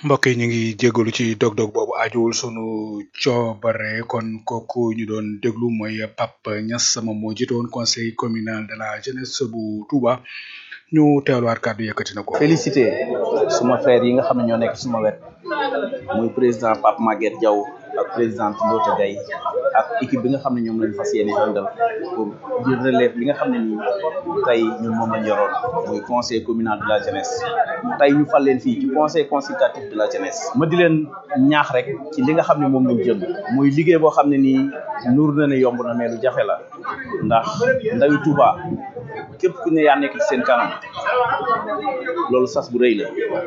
mbokk yi ñu ngi jégalu ci dog-dog boobu ajuwul sunu coobare kon kooku ñu doon déglu mooy Pape Niass moom moo jiite woon conseil communal de la jeunesse bu Touba ñu teewluwaat kàddu yëkkati na ko. félicité suma frère yi nga xam ne ñoo nekk suma wet muy président Pape Maguette Diaw ak présidente Ndota Gaye ak équipe bi nga xam ne ñoom lañ fas yéene àndal pour jël relève li nga xam ne nii tey ñun moom lañ yoroon muy conseil communal de la jeunesse tey ñu fal leen fii ci conseil consultatif de la jeunesse ma di leen ñaax rek ci li nga xam ne moom lañ jëm muy liggéey boo xam ne nii nuur na ne yomb na mais lu jafe la ndax ndawi Touba képp ku ne yaa nekk ci seen kanam loolu sas bu rëy la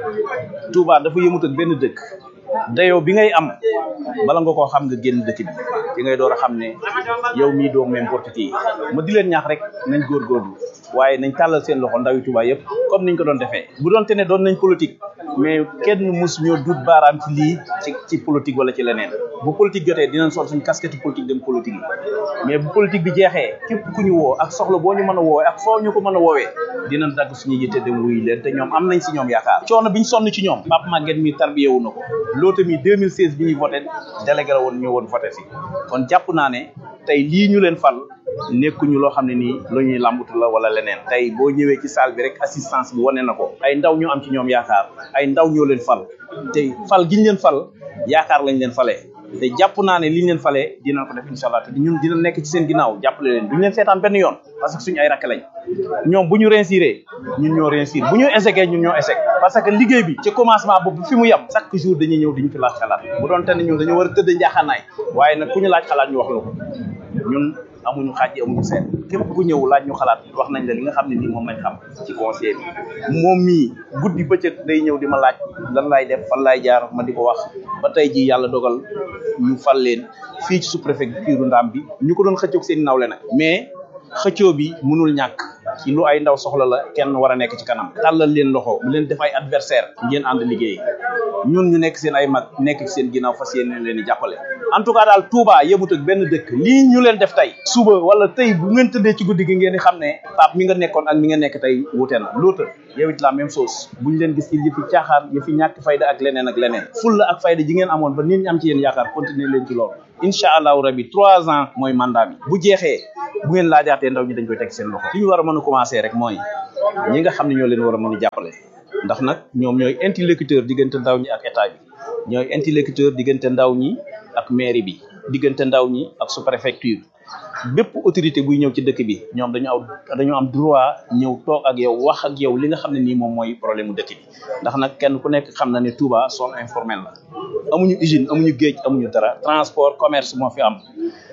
Touba dafa yëmut ak benn dëkk dayoo bi ngay am bala nga koo xam nga génn dëkk bi ci ngay door a xam ne yow mii doo n'importe qui ma di leen ñaax rek nañ góorgóorlu waaye nañ tàllal seen loxo ndawi Touba yëpp comme niñ ko doon defee bu doon te ne doon nañ politique mais kenn mus ñoo dut baaraam ci lii ci ci politique wala ci leneen bu politique jotee dinañ sol suñ casquette politique dem politique yi mais bu politique bi jeexee képp ku ñu woo ak soxla boo ñu mën a woowee ak foo ñu ko mën a woowee dinañ dagg suñu yitte dem wuy leen te ñoom am nañ si ñoom yaakaar coono biñ sonn ci ñoom Pape Maguette mi tarbiyewu na ko loota mi 2016 bi ñuy voté délégué la woon ñëw woon voté si kon jàpp naa ne tey lii ñu leen fal nekkuñu loo xam ne nii lu ñuy làmbatu la wala leneen tey boo ñëwee ci salle bi rek assistance bi wane na ko ay ndaw ñoo am ci ñoom yaakaar ay ndaw ñoo leen fal te fal giñ leen fal yaakaar lañ leen falee te jàpp naa ne liñ leen falee dinañ ko def incha allah te ñun dina nekk ci seen ginnaaw jàppale leen duñ leen seetaan benn yoon parce que suñu ay rakk lañ ñoom bu ñu réussiré ñun ñoo réussir bu ñu échecé ñun ñoo échec parce que liggéey bi ci commencement boobu fi mu yem chaque jour dañuy ñëw diñu fi laaj xalaat bu doon te ne ñun dañoo war a tëdd njaaxaanaay waaye nag ku ñu laaj xalaat ñu wax la ko ñun amuñu xaaj amuñu seet képp ku ñëw laaj ñu xalaat wax nañ la li nga xam ne nii moom lañ xam ci conseil bi moom mii guddi bëccëg day ñëw di ma laaj lan laay def fan laay jaar ma di ko wax ba tey ji yàlla dogal ñu fal leen fii ci sous-préfecture Ndam bi ñu ko doon xëccoog seen nawle nag mais xëccoo bi mënul ñàkk ci lu ay ndaw soxla la kenn war a nekk ci kanam tàllal leen loxo bu leen def ay adversaire ngeen ànd liggéey ñun ñu nekk seen ay mag nekk ci seen ginnaaw fas yéene leen di jàppale en tout cas daal Touba yemut ak benn dëkk lii ñu leen def tey suba wala tey bu ngeen tëddee ci guddi gi ngeen di xam ne Pape mi nga nekkoon ak mi nga nekk tey wute na l'autre yow it la même chose buñ leen gis ci yëfi caaxaan yëfi ñàkk fayda ak leneen ak leneen fulla ak fayda ji ngeen amoon ba nit ñi am ci yéen yaakaar continuer leen ci loolu incha allahu rabi trois ans mooy mandat bi bu jeexee bu ngeen laajaatee ndaw ñi dañ koy teg seen loxo li ñu war a mën a commencer rek mooy ñi nga xam ne ñoo leen war a mën a jàppale ndax nag ñoom ñooy interlocuteur diggante ndaw ñi ak état bi ñooy interlocuteur diggante ndaw ñi ak mairie bi diggante ndaw ñi ak sous-préfecture bépp autorité buy ñëw ci dëkk bi ñoom dañu aw dañu am droit ñëw toog ak yow wax ak yow li nga xam ne nii moom mooy problème mu dëkk bi ndax nag kenn ku nekk xam na ne Touba zone informelle la amuñu usine amuñu géej amuñu dara transport commerce moo fi am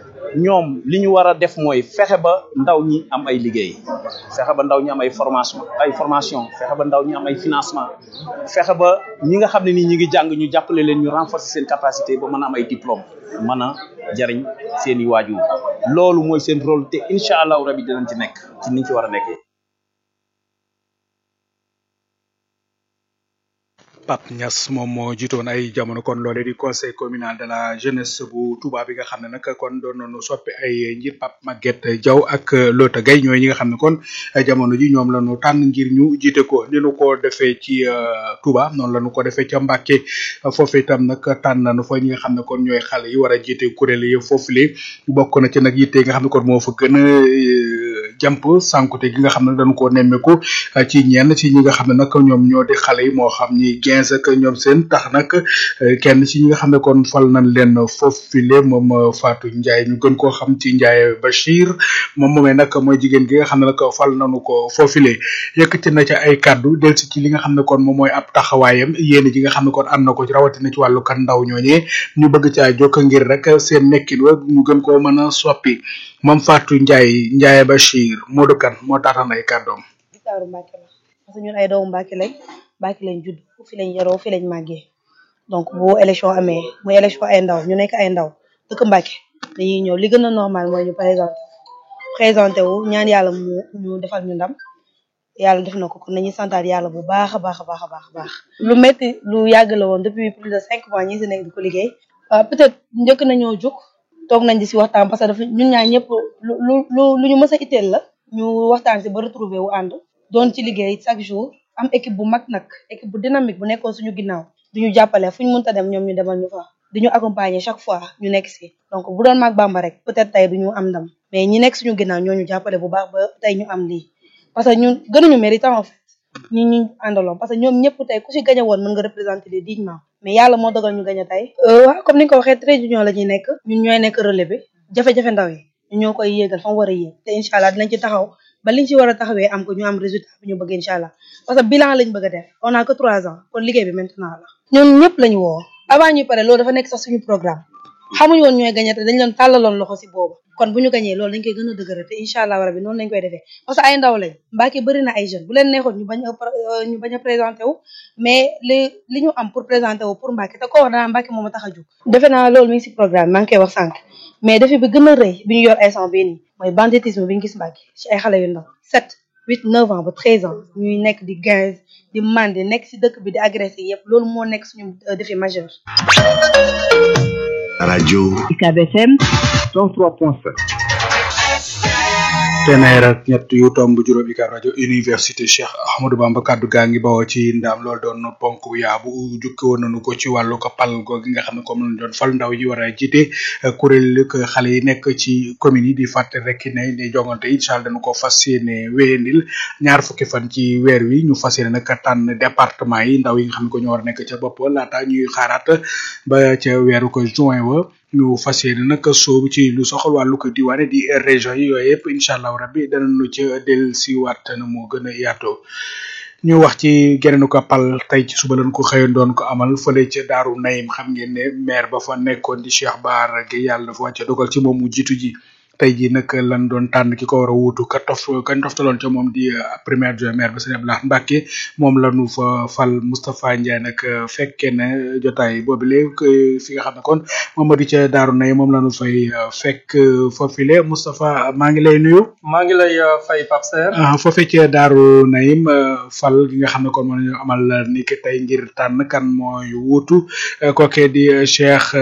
ñoom li ñu war a def mooy fexe ba ndaw ñi am ay liggéey fexe ba ndaw ñi am ay formation ay formation fexe ba ndaw ñi am ay financement fexe ba ñi nga xam ne nii ñi ngi jàng ñu jàppale leen ñu renforcer seen capacité ba mën a am ay diplôme mën a jariñ seen i waajur loolu mooy seen rôle te incha allahu rabi dinañ ci nekk ci niñ ci war a nekkee Pape Niass moom moo jiitoon ay jamono kon loole di conseil communal de la jeunesse bu Touba bi nga xam ne nag kon doon nañu soppi ay njiit Pape Maguette Diaw ak Lota Gaye ñooy ñi nga xam ne kon jamono ji ñoom la ñu tànn ngir ñu jiite ko ni nu ko defee ci Touba noonu la ñu ko defee ca Mbacké foofu itam nag tànn nañu fa ñi nga xam ne kon ñooy xale yi war a jiite kuréel yi foofu li bokk na ci nag yitte yi nga xam ne kon moo fa gën a jàmp sànkute gi nga xam ne dañu ko nemmeeku ci ñenn ci ñi nga xam ne nag ñoom ñoo di xale yi moo xam ñi gens ak ñoom seen tax nag kenn ci ñi nga xam ne kon fal nañ leen foofile moom Fatou Ndiaye ñu gën koo xam ci Ndiaye Bachir moom moomee nag mooy jigéen gi nga xam ne nag fal nañu ko foofile yëkkati na ci ay kàddu del si ci li nga xam ne kon moom mooy ab taxawaayam yéen ji nga xam ne kon am na ko ci rawatina ci wàllu kan ndaw ñooñee ñu bëgg caa jokk ngir rek seen nekkin wa ñu gën koo mën a soppi moom Fatou Ndiaye Ndiaye Bachir Modou Kane moo taataan ay kàddoom. Gitaaru Mbacke la parce que ñun ay doomu Mbacke lañ Mbacke lañ judd fi lañ yaroo fi lañ màggee donc bu élection amee muy élection ay ndaw ñu nekk ay ndaw dëkk Mbacke dañuy ñëw li gën a normal mooy ñu présenté présenté wu ñaan yàlla mu ñu defal ñu ndam yàlla def na ko kon nañuy santaat yàlla bu baax a baax a baax a baax a baax lu métti lu yàgg la woon depuis plus de cinq mois ñi si nekk di ko liggéey peut-être njëkk nañoo jóg toog nañ di si waxtaan parce que dafa ñun ñaar ñëpp lu lu lu lu ñu mës a itteel la ñu waxtaan si ba retrouver wu ànd doon ci liggéey chaque jour am équipe bu mag nag équipe bu dynamique bu nekkoon suñu ginnaaw duñu jàppale fu ñu mënta dem ñoom ñu demal ñu fa duñu accompagner chaque fois ñu nekk si donc bu doon maag Bamba rek peut-être tey duñu am ndam mais ñi nekk suñu ginnaaw ñooñu jàppale bu baax ba tey ñu am lii parce que ñun gënuñu méritant en fait ñi ñu àndaloon parce que ñoom ñëpp tey ku si gañe woon mën nga représenter les dignement mais yàlla moo dogal ñu gañe tey waaw comme ni nga ko waxee très union la ñuy nekk ñun ñooy nekk relais bi jafe-jafe ndaw yi ñu ñoo koy yéegal fa mu war a yéeg te incha allah dinañ ci taxaw ba liñ ci war a taxawee am ko ñu am résultat bi ñu bëgg incha allah parce que bilan lañ bëgg a def on a que trois ans kon liggéey bi maintenant la ñun ñëpp lañu woo avant ñuy pare loolu dafa nekk sax suñu programme xamuñu woon ñooy gañe te dañ leen tàllaloon loxo si boobu kon bu ñu gañee loolu dañ koy gën a dëgëral te incha allah rabi noonu lañ koy defee parce que ay ndaw lañ Mbacké bëri na ay jeunes bu leen neexoon ñu bañ a ñu bañ a présenté wu mais li li ñu am pour présenter wu pour Mbacké te ko wax danaa Mbacké moom a tax a jóg defe naa loolu mi ngi si programme maa ngi koy wax sànq mais defi bi gën a rëy bi ñu yor instant bii nii mooy banditisme bi ñu gis Mbacké ci ay xale yu ndaw sept huit neuf ans ba treize ans ñuy nekk di quinze di mandi nekk si dëkk bi di agressé yëpp loolu moo nekk suñu défi majeur rajo UCAB FM 103.5 téeméer ak ñett yu tomb juróom UCAB rajo université Cheikh Ahmadou Bamba kaddu gaa ngi bawoo ci ndaam loolu doon ponk bu yaa bu jukki woon nañu ko ci wàllu ko pal googi nga xam ne comme lañu doon fal ndaw yi war a jiite kuréel ko xale yi nekk ci commune yi di fàtte rek ne ni jongante incha allah dañu ko fas yéene wéyandil ñaar fukki fan ci weer wi ñu fas yéene nag tànn département yi ndaw yi nga xam ne ko ñoo war a nekk ca bopp laata ñuy xaaraat ba ca weeru ko juin wa ñu fas yéene nag soobu ci lu soxal wàllu ko diwaane di région yi yooyu yëpp incha allah rabbi danañu ca del si waat na moo gën a yaatoo ñu wax ci geneenu ko pal tey ci suba lañ ko xëyoon doon ko amal fële ca daaru nayim xam ngeen ne maire ba fa nekkoon di Cheikh Bara Gueye yàlla dafa wàcce dogal ci moom mu jiitu ji tey jii nag lan doon tànn ki ko war a wuutu ka tof kañ toftaloon ca moom di premier adjoint maire ba sëñ Abdoulaye Mbacké moom la ñu fa fal Moustapha Ndiaye nag fekkee ne jotaay boobu léegi fi nga xam ne kon moom moo di ca Daaru Nay moom la ñu fay fekk foofile Moustapha maa ngi lay nuyu. maa ngi lay fay Pape Serre. foofee ca Daaru Nayim fal gi nga xam ne kon moom la ñu amal ni ki tey ngir tànn kan mooy wuutu kookee di Cheikh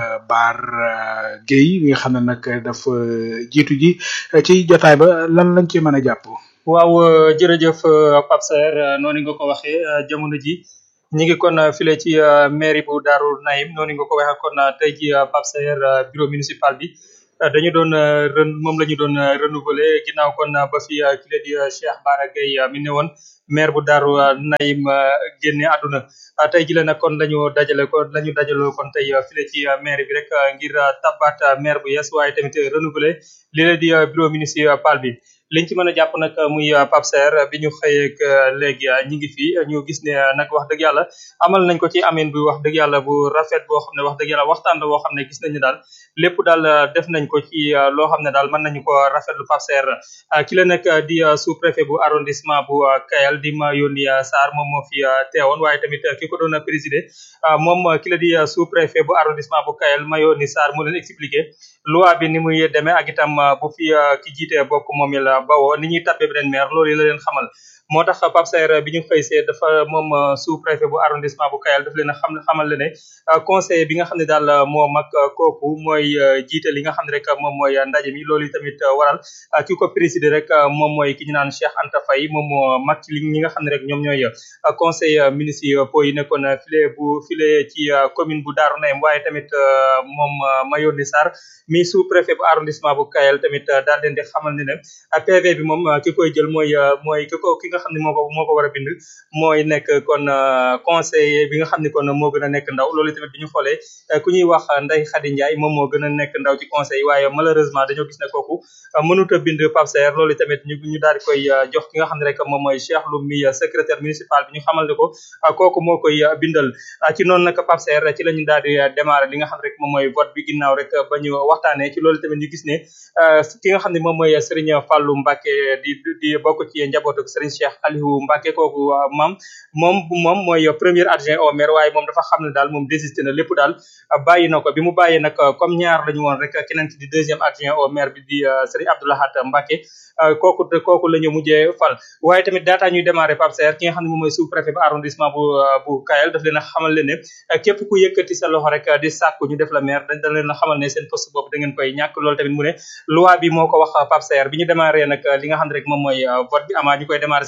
Bara Gueye mi nga xam ne nag dafa. jiitu ji ci jotaay ba lan lañ ci mën a jàpp. waaw jërëjëf Pape Serre noonu nga ko waxee jamono ji ñi ngi kon file ci mairie bu Darou Naim noonu nga ko waxee kon tey ji Pape Serre bureau municipal bi dañu doon ren moom la ñu doon renouveler ginnaaw kon ba fi kile di Cheikh Bara Gueye mi ne woon maire bu Darou Naim génne àdduna tey ji la nag kon lañu dajale ko lañu dajaloo kon tey file ci maire bi rek ngir tabaat maire bu yees waaye tamit renouveler li la di bureau municipal bi liñ ci mën a jàpp nag muy Pape Serre bi ñu xëyeeg léegi ñi ngi fi ñu gis ne nag wax dëgg yàlla amal nañ ko ci amin bi wax dëgg yàlla bu rafet boo xam ne wax dëgg yàlla waxtaan la boo xam ne gis nañu daal lépp daal def nañ ko ci loo xam ne daal mën nañu ko rafetlu Pape Serre ki la nag di sous préfet bu arrondissement bu Kayal di ma yónni Sarr moom moo fi teewoon waaye tamit ki ko doon présider moom ki la di sous préfet bu arrondissement bu Kayal ma yónni Sarr moo leen expliqué loi bi ni muy demee ak itam bu fi ki jiite bokk moom la bawoo ni ñuy tabbe beneen maire loolu la leen xamal moo tax Pape Serre bi ñu xëy see dafa moom sous préfet bu arrondissement bu Kayal daf leen a xam xamal le ne conseil bi nga xam ne daal moo mag kooku mooy jiite li nga xam ne rek moom mooy ndaje mi loolu tamit waral ki ko présider rek moom mooy ki ñu naan Cheikh Anta Faye moom moo mag ci li ñi nga xam ne rek ñoom ñooy conseil municipaux yi nekkoon file bu file ci commune bu Darou Naim waaye tamit moom Mayoni Sarr mi sous préfet bu arrondissement bu Kayal tamit daal leen di xamal ne ne PV bi moom ki koy jël mooy mooy ki ko ki nga xam ne moo ko moo ko war a bind mooy nekk kon conseiller bi nga xam ne kon moo gën a nekk ndaw loolu tamit bi ñu xoolee ku ñuy wax Ndeye Khady Ndiaye moom moo gën a nekk ndaw ci conseil waaye malheureusement dañoo gis ne kooku mënut a bind Pape Serre loolu tamit ñu ñu daal di koy jox ki nga xam ne rek moom mooy Cheikh Loum mi secrétaire municipal bi ñu xamal ne ko kooku moo koy bindal ci noonu nag Pape Serre ci la ñu daal di démarrer li nga xam ne rek moom mooy vote bi ginnaaw rek ba ñu waxtaanee ci loolu tamit ñu gis ne ki nga xam ne moom mooy Serigne Fallou Mbacké di di bokk ci njabootu Serigne Cheikh Aliou Mbacké kooku maam moom moom mooy premier adjoint au maire waaye moom dafa xam ne daal moom désisté na lépp daal bàyyi na ko bi mu bàyyee nag comme ñaar lañu woon rek keneen ki di deuxième adjoint au maire bi di Serigne Abdoulahat Mbacké kooku kooku la ñu mujjee fal waaye tamit daataa ñuy démarrer Pape Serre ki nga xam ne moom mooy sous préfet bu arrondissement bu bu Kayal daf leen a xamal leen ne képp ku yëkkati sa loxo rek di sàkku ñu def la maire dañ dañ leen a xamal ne seen poste boobu da ngeen koy ñàkk loolu tamit mu ne loi bi moo ko wax Pape Serre bi ñu démarrer nag li nga xam ne rek moom mooy vote bi amaa ñu koy démarrer sax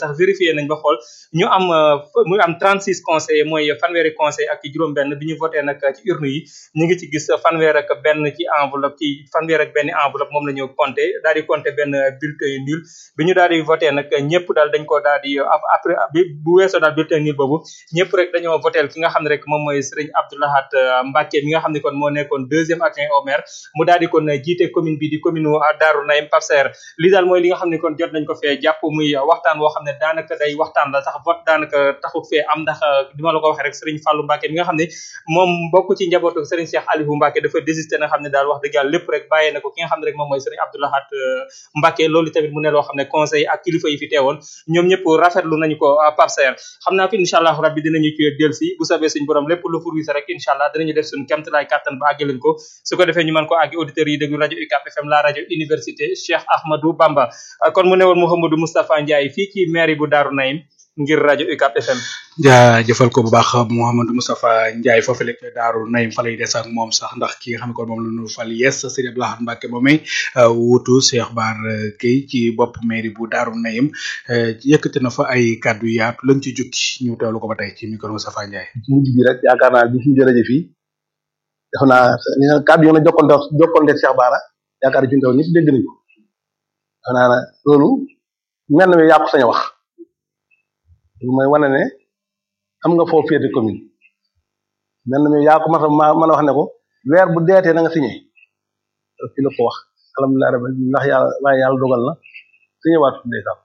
sax vérifié nañ ba xool ñu am muy am 36 conseillers mooy fanweeri conseil ak juróom-benn bi ñu voté nag ci urne yi ñu ngi ci gis fanweer ak benn ci enveloppe ci fanweer ak benn enveloppe moom la ñu compté daal di compté benn bulletin nul bi ñu daal di voté nag ñëpp daal dañ ko daal di après bu weesoo daal bulletin nul boobu ñëpp rek dañoo voté ki nga xam ne rek moom mooy Serigne Abdoulahat Mbacke mi nga xam ne kon moo nekkoon deuxième adjoint au maire mu daal di kon jiite commune bi di commune Darou Naim Pape Saer li daal mooy li nga xam ne kon jot nañ ko fee jàpp muy waxtaan woo xam ne daanaka day waxtaan la sax vote daanaka taxut fee am ndax di ma la ko waxee rek Serigne Fallou Mbacke mi nga xam ne moom bokk ci njabootu Serigne Cheikh Aliou Mbacke dafa désisté na xam ne daal wax dëgg yàlla lépp rek bàyyee na ko ki nga xam ne rek moom mooy Serigne Abdoulahat Mbacke loolu tamit mu ne loo xam ne conseil ak kilifa yi fi teewoon ñoom ñëpp rafetlu nañu ko Pape Saer xam naa fi incha allah rabbi dinañu ci del si bu sabee suñu borom lépp lu furwise rek incha allah dinañu def suñu kemtalaay kàttan ba àggaleen ko su ko defee ñu mën ko àggi auditeurs yi déglu rajo UCAP FM la rajo université Cheikh Ahmadou Bamba kon mu ne woon Mouhamadou Moustapha Ndiaye fii ci mairie bu Darou Naim ngir rajo UCAP FM jaajëfal ko bu baax Mouhamadou Moustapha Ndiaye foofu lekk Daaru Naim fa lay des ak moom sax ndax ki nga xam ne kon moom la ñu fal yes Serigne Abdoulaye Mbacke moomay wutu Cheikh Bar Gueye ci bopp mairie bu Daaru Naim yëkkati na fa ay kàddu yaatu lañ ci jukki ñu teewlu ko ba tey ci micro Moustapha Ndiaye. ci mujj bi rek yaakaar naa bi fi jërëjëf fii def naa li nga kàddu yi nga jokkonte jokkonte Cheikh Bara yaakaar naa fi mu toll ñëpp dégg nañu ko def naa ne loolu mel na yaa ko sañ a wax. lu may wane ne am nga foo féete commune mel na yaa ko mën a mën a wax ne ko weer bu deetee na nga signé fi la ko wax alhamdulilah rabbi ndax yàlla waaye yàlla dogal na signé waat ndeysaan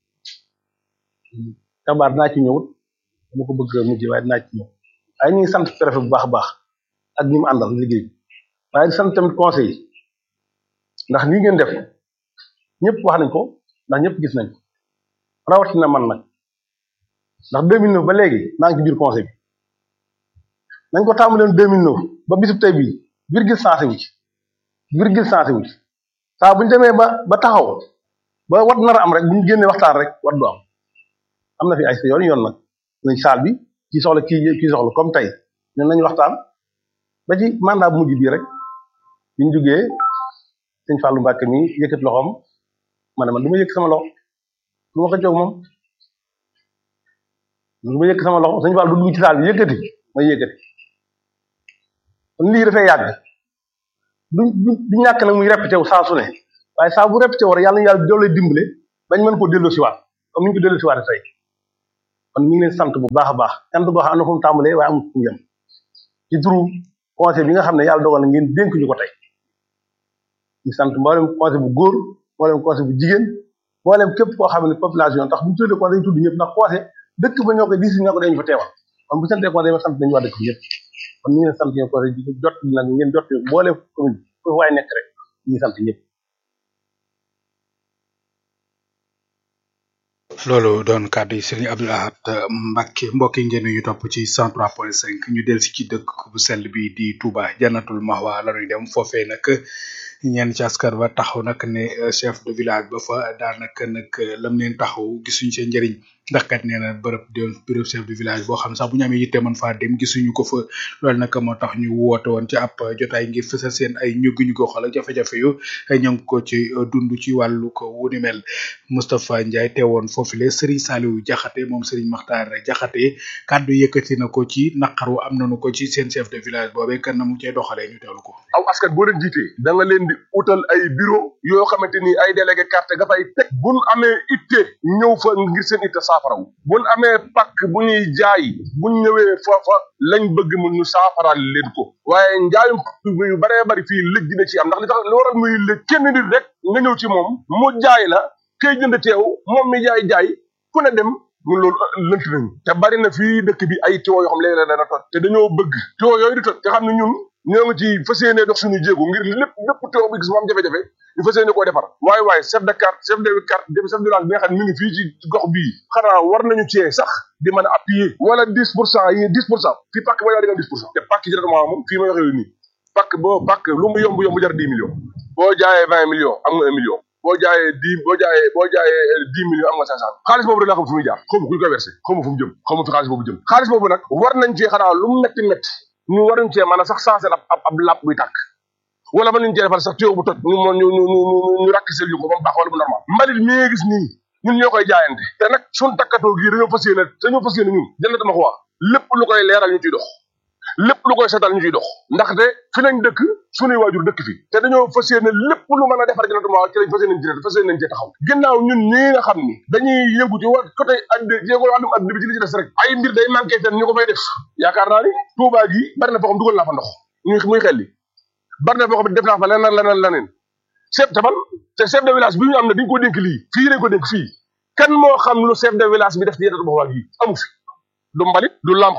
xabaar dinaa ci ñëwut dama ko bëgg mujj waaye dinaa ci ñëw waaye ñu ngi sant préfet bu baax a baax ak ñi mu àndal liggéey bi waaye di sant tamit conseil yi ndax lii ngeen def ñëpp wax nañ ko ndax ñëpp gis nañ ko rawatina man nag ndax 2009 ba léegi maa ngi ci biir conseil bi nañ ko tàmbalee 2009 ba bisub tey bii virgule sensé wu ci virgule sensé wu ci saa bu ñu demee ba ba taxaw ba wat nar a am rek bu ñu génnee waxtaan rek wat du am am na fi ay sa yoon yoon nag nañ saal bi kii soxla kii kii soxla comme tey ñun nañu waxtaan ba ci mandat bu mujj bii rek bi ñu jugee sëñ Fallou Mbacke mi yëkkat loxoom ma ne man du ma yëkk sama loxo du ma ko jóg moom. lu ma yëkk sama loxo sëñ Fall du dugg ci saal bi yëkkati may yëkkati kon lii dafay yàgg du du ñàkk nag muy répété wu saa su ne waaye saa bu répété war yàlla na yàlla doole dimbale bañ mën koo delloo si waat comme ni ñu ko delloo si waat tey kon ñu ngi leen sant bu baax a baax sant boo xam am na fu mu tàmbalee waaye amul fu mu yem ci turu conseil bi nga xam ne yàlla dogal na ngeen dénk ñu ko tey ñu sant mboolem conseil bu góor mboolem conseil bu jigéen mboolem képp koo xam ne population tax bu ñu tuddee conseil tudd ñëpp ndax conseil dëkk ba ñoo koy gis ñoo ko dañu fa teewal kon bu santee conseil ma sant nañu waa dëkk bi yëpp kon ñu ngi leen sant ñoo conseil di jot nag ngeen jot boole commune foofu waaye nekk rek ñu ngi sant ñëpp loolu doon kàddu yi Serigne Abdou Lahad Mbacke mbokk yi ngeen ñu topp ci 103.5 ñu del si ci dëkk bu sell bi di Touba Jannatul Mahwa la ñuy dem foofee nag ñenn ci askan ba taxaw nag ne chef de village ba fa daanaka nag lam leen taxaw gisuñ seen njëriñ ndax kat nee na bërëb de bërëb chef de village boo xam sax bu ñu amee yitte mën faa dem gisuñu ko fa loolu nag moo tax ñu woote woon ci ab jotaay ngir fësal seen ay ñuggi ñu ko xool jafe-jafe yu ñu ngi ko ci dund ci wàllu ko wuni mel Moustapha Ndiaye teewoon foofu le Serigne Saliou Diakhaté moom Serigne Makhtar Diakhaté kàddu yëkkati na ko ci naqaru am nañu ko ci seen chef de village boobee kan na mu cee doxalee ñu teewlu ko. aw askan boo leen jiitee da nga leen di utal ay bureau yoo xamante ni ay délégué carte nga fay teg buñ amee itte ñëw fa ngir seen itte saafaraw buñ amee pàkk bu ñuy jaay buñ ñëwee foofa lañ bëgg mu ñu saafaraal leen ko waaye njaayum yu baree bari fii lëj dina ci am ndax li tax li waral muy lëj kenn nit rek nga ñëw ci moom mu jaay la kay jënd teew moom mi jaay jaay ku ne dem ñun loolu lënt nañu te bari na fii dëkk bi ay tiwo yoo xam léeg-léeg dana toj te dañoo bëgg tiwo yooyu di toj nga xam ne ñun ñoo ngi ci fas yéene dox suñu jéego ngir lépp lépp teew bi gis mu am jafe-jafe ñu fas yéene koo defar waaye waaye chef de carte chef de carte chef de village bi nga xam ne mi ngi fii ci gox bii xanaa war nañu cee sax di mën a appuyer wala dix pour cent yi dix pour cent fii pàkk ba yaa di nga dix pour cent te pàkk ci directement moom fii may waxee nii pàkk boo pàkk lu mu yomb yomb jar dix millions boo jaayee vingt millions am nga un million boo jaayee dix boo jaayee boo jaayee dix millions am nga cinq cent xaalis boobu rek laa xam fu muy jaar xaw ma ku ñu koy versé xaw ma fu mu jëm xaw ma fi xaalis boobu jëm xaalis boobu nag war nañ cee xanaa lu mu metti metti ñu waruñ cee mën a sax sensé ab ab ab làpp buy tàkk wala mën nañ cee defal sax tuyau bu toj ñu ñu ñu ñu ñu rakk sel yu ko ba mu baax wala bu normal mbalit mi nga gis nii ñun ñoo koy jaayante te nag suñ takkatoo gii dañoo fas yéene dañoo fas yéene ñun jënd ma ko wax lépp lu koy leeral ñu ciy dox lépp lu koy setal ñu ciy dox ndaxte fi lañ dëkk suñuy waajur dëkk fi te dañoo fas yéene lépp lu mën a defar jënd ma wax ci lañ fas yéene ci fas yéene ci taxaw ginnaaw ñun ñii nga xam ni dañuy yëngu ci wa côté addi jéego wàllum adduna bi ci li ci des rek ay mbir day manqué ten ñu ko fay def yaakaar naa ni Touba gi bari na foo xam dugal naa fa ndox muy muy xel li bari na foo xam def naa fa leneen leneen leneen chef de man te chef de village bi ñu am ne dañ ko dénk lii fii dañ ko dénk fii kan moo xam lu chef de village bi def ci yettatu boxwaal yi amu fi du mbalit du lamp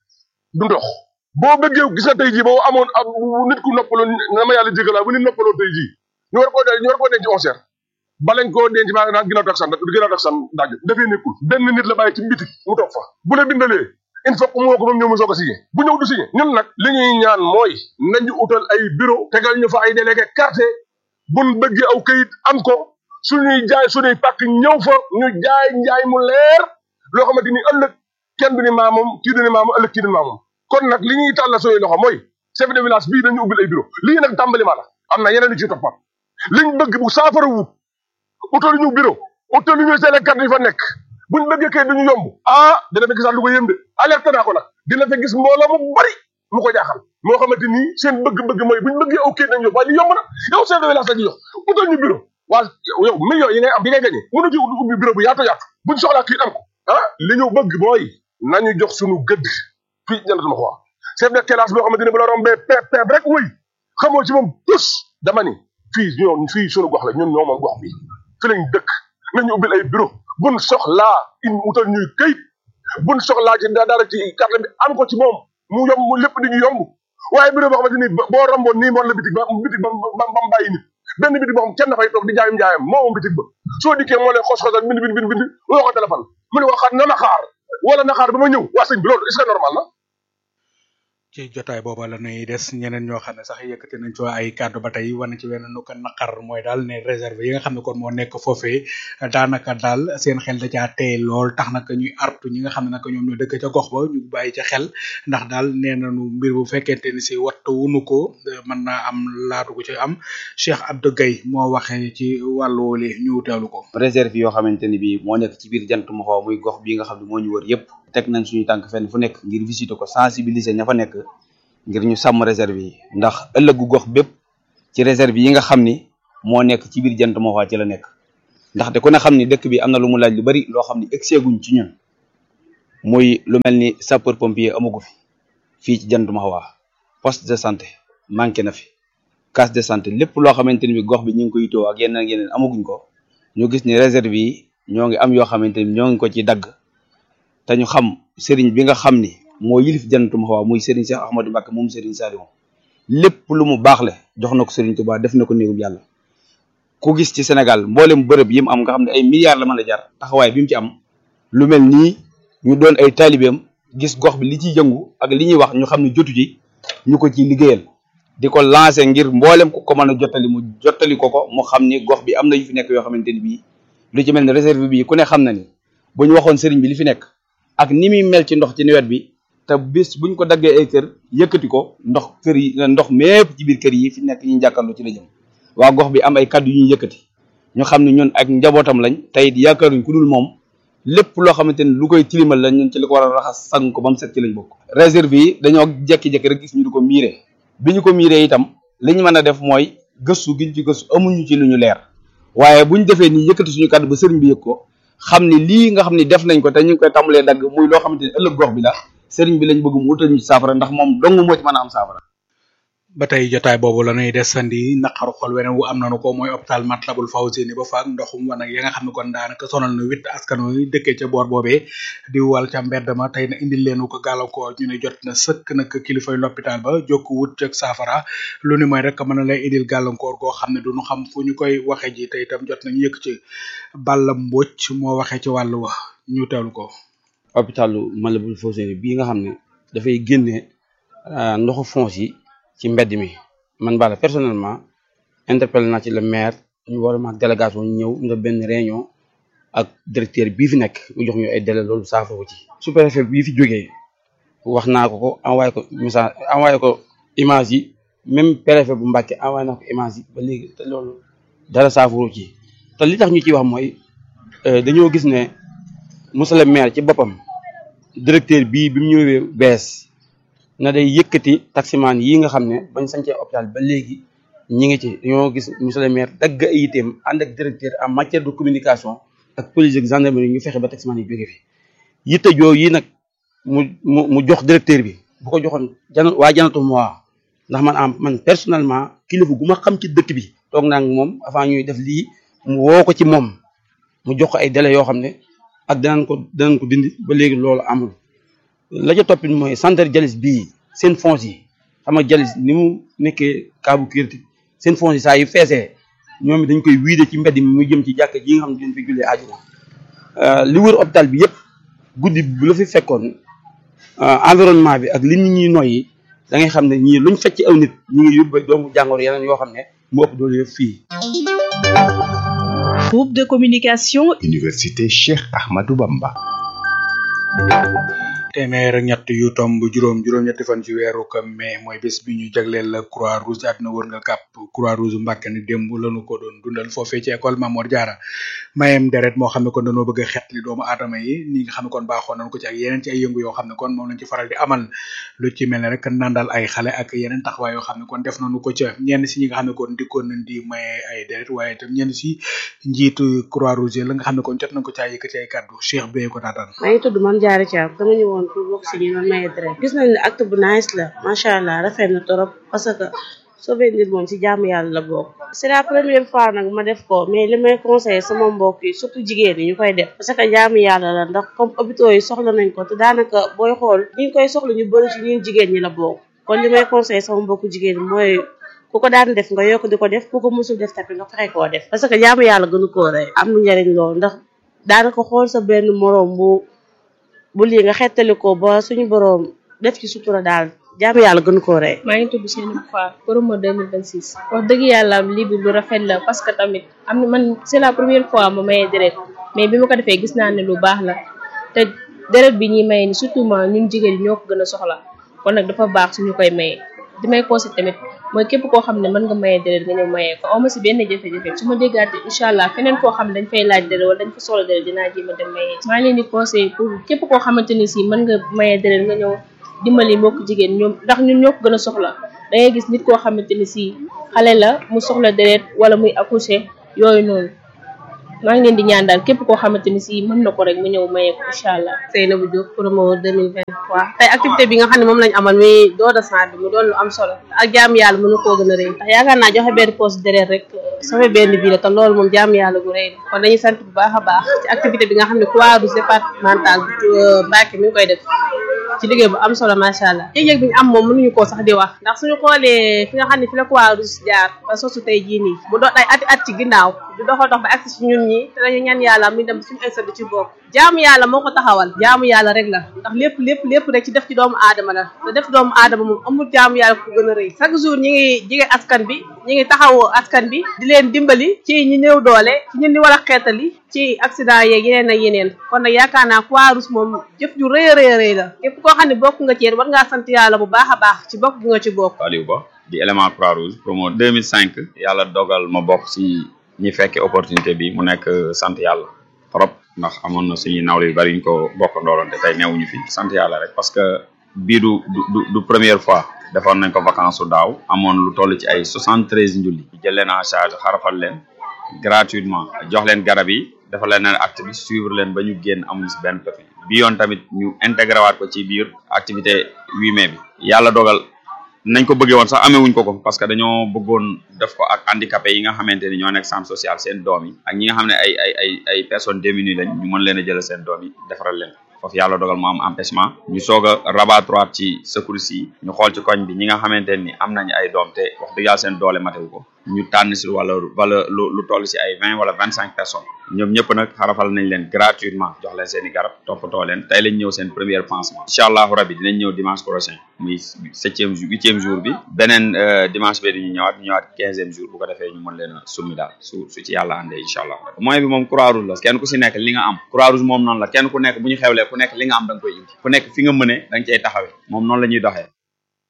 du ndox boo bëggee gis nga tey jii boo amoon ab nit ku noppaloon na ma yàlla jégalaa bu nit noppaloon tey jii ñu war koo ñu war koo denc onze heures balañ koo denc maa naan ginnaaw taksan ginnaaw taksan daaj dafee nekkul benn nit la bàyyi ci bitik mu toog fa bu la bindalee il faut que moo ko moom ñëw mu soog a signé bu ñëw du signé ñun nag li ñuy ñaan mooy nañu utal ay bureau tegal ñu fa ay délégué quartier buñ bëggee aw kayit am ko suñuy jaay suñuy pàkk ñëw fa ñu jaay njaay mu leer loo xamante ni ëllëg kenn du ni maa moom kii du ni maa moom ëllëg kii du ni maa moom kon nag li ñuy tàllal suñuy loxo mooy chef de village bii dañu ubbil ay bureau lii nag tàmbali ma la am na yeneen yu ci toppat liñ bëgg bu saafara wut utal ñu bureau utal ñu seen carte yi fa nekk buñ bëggee kay duñu yomb ah dina fa gisaat lu ko yëm de alerte naa ko nag dina fa gis mbooloo mu bari mu ko jaaxal moo xamante ni seen bëgg-bëgg mooy buñ bëggee aw kayit nañ yóbbu waaye li yomb na yow chef de village la ci jox utal ñu bureau waa yow millions yi ngay am bi ngay gagné mënu ci ubbi bureau bu yaatu yaatu buñ soxlaa kayit am ko ah li ñu bëgg mooy nañu jox suñu gëdd fii ñandatuma ko wax chef de classe boo xamante ni bu la rombee peep peep rek wuy xamoo ci moom tus dama ni fii ñoom fii suñu gox la ñun ñoo moom gox bi fi lañ dëkk nañu ubbil ay bureau buñ soxlaa in utal ñuy këyit buñ soxlaa ci dara ci carte bi am ko ci moom mu yomb mu lépp di ñu yomb waaye bureau boo xamante ni boo romboon nii moon la bitig ba bitig ba ba ba mu bàyyi nit benn bitig boo xam kenn dafay toog di jaayum jaayam moo moom bitig ba soo dikkee moo lay xos xosal bind bind bind bind woo ko téléphone mu ne waxaat na na xaar wala na xaar ba ma ñëw waa sëñ bi loolu est-ce que normal na ci jotaay booba la nuy des ñeneen ñoo xam ne sax yëkkati nañ ci ay kàddu ba tey wane ci wenn nu ko naqar mooy daal ne réserve yi nga xam ne kon moo nekk foofee daanaka daal seen xel da caa tey lool tax naka ñuy artu ñi nga xam ne naka ñoom ñoo dëkk ca gox ba ñu bàyyi ca xel ndax daal nee nañu mbir bu fekkente ni si wattu wunu ko mën naa am laatu ko ci am Cheikh Abdou Gueye moo waxee ci wàllu woole ñu teewlu ko. réserve yoo xamante ni bii moo nekk ci biir jant mu xaw muy gox bii nga xam ne moo ñu wër yépp teg nañ suñu tànk fenn fu nekk ngir visiter ko sensibiliser ña fa nekk ngir ñu sàmm réserve yi ndax ëllëgu gox bépp ci réserve yi nga xam ni moo nekk ci biir jant moo xaa ci la nekk ndaxte ku ne xam ni dëkk bi am na lu mu laaj lu bari loo xam ni egseeguñ ci ñun muy lu mel ni sapeur pompier amagu fi fii ci jant ma xawaa poste de santé manqué na fi case de santé lépp loo xamante ni bi gox bi ñu ngi ko yitoo ak yeneen ak yeneen amaguñ ko ñu gis ni réserve yi ñoo ngi am yoo xamante ni ñoo ngi ko ci dagg te ñu xam sëriñ bi nga xam ni moo yilif jantu ma xawaa muy sëriñ Cheikh Ahmadou Mbacké moom sëriñ Saliou lépp lu mu baax le jox na ko sëriñ Touba def na ko néegum yàlla ku gis ci Sénégal mboolem bërëb yi mu am nga xam ne ay milliards la mën a jar taxawaay bi mu ci am lu mel nii ñu doon ay taalibeem gis gox bi li ciy yëngu ak li ñuy wax ñu xam ne jotu ci ñu ko ciy liggéeyal di ko lancer ngir mboolem ku ko mën a jottali mu jottali ko ko mu xam ni gox bi am na yu fi nekk yoo xamante ni bii lu ci mel ne réserve bi ku ne xam na ni bu ñu waxoon sëriñ bi li fi nekk ak ni muy mel ci ndox ci nawet bi te bis buñ ko daggee ay kër yëkkati ko ndox kër yi ndox mépp ci biir kër yi fi nekk ñu jàkkaarloo ci la jëm waa gox bi am ay kàddu yu ñuy yëkkati ñu xam ne ñun ak njabootam lañ tey yaakaaruñ ku dul moom lépp loo xamante ni lu koy tilimal la ñun ci li ko war a raxas sang ko ba mu set ci lañ bokk. réserve yi dañoo jekki-jekki rek gis ñu di ko miiree bi ñu ko miiree itam li ñu mën a def mooy gëstu gi ñu ci gëstu amuñu ci lu ñu leer waaye buñ defee nii yëkkati suñu kàddu ba sëriñ bi yëg ko xam ni lii nga xam ni def nañ ko te ñu ngi koy tàmbalee dagg muy loo xamante ni ëllëg gox bi la sëriñ bi lañ bëgg mu wutal ñu ci saafara ndax moom dong moo ci mën a am saafara. ba tey jotaay boobu la ñuy desandi naqaru xol weneen wu am nañu ko mooy hôpital Matlabul Fawzeyni ba faak ndoxum wan ak ya nga xam ne kon daanaka sonal na witt askan wi dëkkee ca boor boobee di wal ca mbedd ma tey na indil leen ko gàllankoor ñu ne jot na sëkk nag kilifay l'hôpital ba jokk wut ceg saafara lu ni mooy rek mën na lay indil gàllankoor goo xam ne duñu xam fu ñu koy waxe ji te itam jot nañu yëkk ci Balla Mbocc moo waxee ci wàllu wa ñu teewlu ko hôpitalu Matlabul Fawzeyni bii nga xam ne dafay génne ndoxu fonce yi ci mbedd mi man bala personnellement interpellé naa ci le maire ñu war a ma délégation ñu ñëw ñu def benn réunion ak directeur bii fi nekk mu jox ñu ay délai loolu saafara ko ci sous-préfet bii fi jógee wax naa ko ko envoyé ko message envoyé ko image yi même préfet bu Mbacké envoyé naa ko image yi ba léegi te loolu dara saafara ci te li tax ñu ciy wax mooy dañoo gis ne monsieur le maire ci boppam directeur bii bi mu ñëwee bees na day yëkkati taximaan yi nga xam ne bañ sancee hôpital ba léegi ñi ngi ci dañoo gis monsieur le maire dagg ay itam ànd ak directeur en matière de communication ak police ak gendarmerie ñu fexe ba taximaan yi jóge fi yitte joo yi nag mu mu mu jox directeur bi bu ko joxoon jana waa janatu moi ndax man am man personnellement kilifa gu ma xam ci dëkk bi toog naa ak moom avant ñuy def lii mu woo ko ci moom mu jox ko ay délais yoo xam ne ak danañ ko danañ ko dindi ba léegi loolu amul la ca toppit mooy centre jalis bii seen fonds yi xam nga jalis ni mu nekkee kaabu critique seen fonds yi saa yu feesee ñoom it dañ koy wiide ci mbedd mi muy jëm ci jàkk ji nga xam ne dañ fi jullee ajuma li wër hôpital bi yëpp guddi bu la fi fekkoon environnement bi ak li nit ñi noyyi da ngay xam ne ñii luñ fecc aw nit ñi ngi yóbbu doomu jàngoro yeneen yoo xam ne mu ëpp doole yëpp fii Groupe de communication Université Cheikh Ahmadou Bamba téeméer ak ñett yu tomb juróom juróom-ñetti fan ci weeru ko mai mooy bés bi ñu jagleel la croix rouge àdduna wër nga kàpp croix rouge Mbàkke ni démb lañu ko doon dundal foofee ci école Mamor Diarra mayem deret moo xam ne kon dañoo bëgg a xetli doomu aadama yi ni nga xam ne kon baaxoon nañ ko ci ak yeneen ci ay yëngu yoo xam ne kon moom lañ ci faral di amal lu ci mel ne rek nandal ay xale ak yeneen taxawaay yoo xam ne kon def nañu ko ca ñenn si ñi nga xam ne kon dikkoon nañ di maye ay deret waaye itam ñenn si njiitu croix rouge la nga xam ne kon jot nañ ko caa yëkkati ay kàddu Cheikh Beye ko taataan maa ngi tudd Mame Diarra Thiam dama ñëwoon pour bokk si ñu doon maye deret gis nañ ne acte bu nice la macha allah rafet na torop parce que sauver nit moom ci jaamu yàlla la bokk c'est la première fois nag ma def ko mais li may conseillé sama mbokk yi surtout jigéen yi ñu koy def parce que jaamu yàlla la ndax comme hôpitaux yi soxla nañ ko te daanaka booy xool ñi ngi koy soxla ñu bëri ci ñun jigéen ñi la bokk kon li may conseillé sama mbokku jigéen ñi mooy ku ko daan def nga yokk di ko def ku ko musul def tamit nga fexe koo def parce que jaamu yàlla gënu koo rey am na njariñ loolu ndax daanaka xool sa benn moroom bu bu lii nga xettali ko ba suñu boroom def ci sutura daal jaamu yàlla gënu koo rey maa ngi tudd Seynabou Fall promo 2026 wax dëgg yàlla lii bi lu rafet la parce que tamit am na man c'est la première fois ma maye deret mais bi ma ko defee gis naa ne lu baax la te deret bi ñuy maye ni surtout ma ñun jigéen ñi ñoo ko gën a soxla kon nag dafa baax suñu koy maye di may conseil tamit mooy képp koo xam ne mën nga maye deret nga ñëw maye ko awma si benn jafe-jafe su ma déggaate incha allah feneen koo xam ne dañ fay laaj deret wala dañ fa soxla deret dinaa jéem a dem maye maa leen di conseil pour képp koo xamante ni si mën nga maye deret nga ñëw dimbali mbokk jigéen ñoom ndax ñun ñoo ko gën a soxla da ngay gis nit koo xamante ni si xale la mu soxla deret wala muy accoucher yooyu noonu maa ngi leen di ñaan daal képp koo xamante ni si mën na ko rek mu ñëw maye ko incha allah Seynabou Diop promo 2023 tey activité bi nga xam ne moom lañ amal muy don de sang bi mu doon lu am solo ak jaam yàlla mënu koo gën a rëy ndax yaakaar naa joxe benn poche deret rek sauvé benn bii la te loolu moom jaam yàlla gu rëy la kon dañuy sant bu baax a baax ci activité bi nga xam ne Croix-Rouge départementale bu Mbacké mi ngi koy def ci liggéey bu am solo macha allah yëg-yëg bi ñu am moom mënuñu koo sax di wax ndax suñu xoolee fi nga xam ne fi la Croix-Rouge jaar ba sosu tey jii nii bu doon ay ati at ci ginnaaw du doxal dox ba agsi ci ñun ñi te dañu ñaan yàlla muy dem suñu ay di ci bokk jaamu yàlla moo ko taxawal jaamu yàlla rek la ndax lépp lépp lépp rek ci def ci doomu aadama la te def doomu aadama moom amul jaamu yàlla ku gën a rëy chaque jour ñi ngi jige askan bi ñi ngi taxawoo askan bi di leen dimbali ci ñi néew doole ci ñun ni war a xeetali ci accident yeeg yeneen ak yeneen kon nag yaakaar naa Croix-Rouge moom jëf ju rëy a rëy rëy la képp koo xam ne bokk nga ci war ngaa sant yàlla bu baax a baax ci bokk gi nga ci bokk Aliou Ba di élément Croix-Rouge promo 2005 yàlla dogal ma bokk si ñi fekke opportunité bi mu nekk sant yàlla trop ndax amoon na suñuy nawle yu bari ñu ko bokk ndooloon te tey neewuñu fi sant yàlla rek parce que bii du du du première fois defoon nañ ko vacance su daaw amoon lu toll ci ay soixante treize njulli ñu jël leen en charge xarafal leen gratuitement jox leen garab yi dafa leen acte bi suivre leen ba ñu génn amuñu si benn pexe bi yoon tamit ñu intégré waat ko ci biir activité 8 mai bi yàlla dogal nañ ko bëggee woon sax amewuñ ko ko parce que dañoo bëggoon def ko ak handicapé yi nga xamante ni ñoo nekk centre social seen doom yi ak ñi nga xam ne ay ay ay ay personnes démunies lañ ñu mën leen a jël seen doom yi defaral leen foofu yàlla dogal mu am empêchement ñu soog a rabattre ci secours yi ñu xool ci koñ bi ñi nga xamante ni am nañ ay doom te wax dëgg yàlla seen doole matewu ko ñu tànn si wala wala lu lu toll si ay vingt wala vingt cinq personnes ñoom ñëpp nag xarafal nañ leen gratuitement jox leen seen i garab toppatoo leen tey lañ ñëw seen première pansement incha allahu rabi dinañ ñëw dimanche prochain muy septième jour huitième jour bi beneen dimanche bi dañuy ñëwaat ñu ñëwaat quinzième jour bu ko defee ñu mën leen a summi daal su su ci yàlla àndee incha allah moyen bi moom croix rouge la kenn ku si nekk li nga am croix rouge moom noonu la kenn ku nekk bu ñu xewlee ku nekk li nga am da nga koy indi ku nekk fi nga mëne da nga cay taxawee moom noonu la ñuy doxee